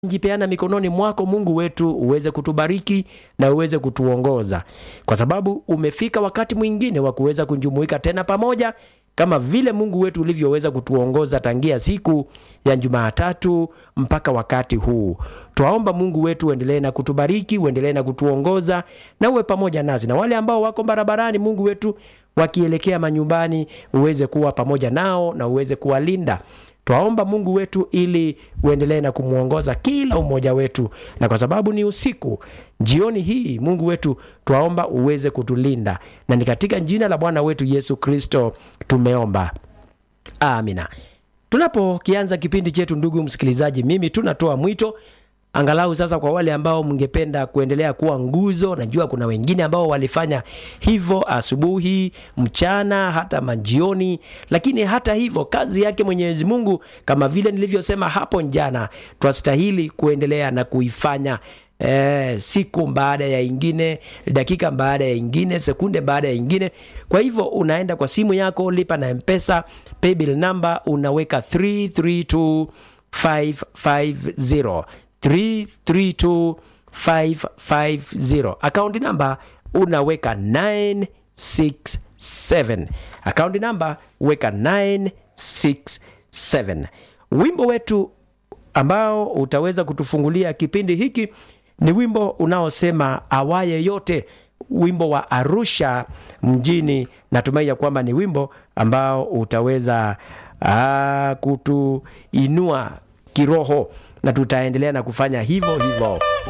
jipeana mikononi mwako Mungu wetu, uweze kutubariki na uweze kutuongoza, kwa sababu umefika wakati mwingine wa kuweza kujumuika tena pamoja kama vile Mungu wetu ulivyoweza kutuongoza tangia siku ya Jumatatu mpaka wakati huu. Twaomba Mungu wetu uendelee na kutubariki, uendelee na kutuongoza na uwe pamoja nasi, na wale ambao wako barabarani, Mungu wetu wakielekea manyumbani, uweze kuwa pamoja nao na uweze kuwalinda. Twaomba Mungu wetu ili uendelee na kumwongoza kila umoja wetu, na kwa sababu ni usiku, jioni hii, Mungu wetu twaomba uweze kutulinda, na ni katika jina la Bwana wetu Yesu Kristo tumeomba, amina. Tunapokianza kipindi chetu, ndugu msikilizaji, mimi tunatoa mwito angalau sasa kwa wale ambao mngependa kuendelea kuwa nguzo. Najua kuna wengine ambao walifanya hivyo asubuhi, mchana, hata majioni, lakini hata hivyo kazi yake Mwenyezi Mungu, kama vile nilivyosema hapo jana, twastahili kuendelea na kuifanya Eh, siku baada ya ingine, dakika baada ya ingine, sekunde baada ya ingine. Kwa hivyo unaenda kwa simu yako, lipa na Mpesa, paybill number unaweka 332550 332550 akaunti namba unaweka 967 akaunti namba weka 967 wimbo wetu ambao utaweza kutufungulia kipindi hiki ni wimbo unaosema awaye yote wimbo wa arusha mjini natumai ya kwamba ni wimbo ambao utaweza aa, kutuinua kiroho na tutaendelea na kufanya hivyo hivyo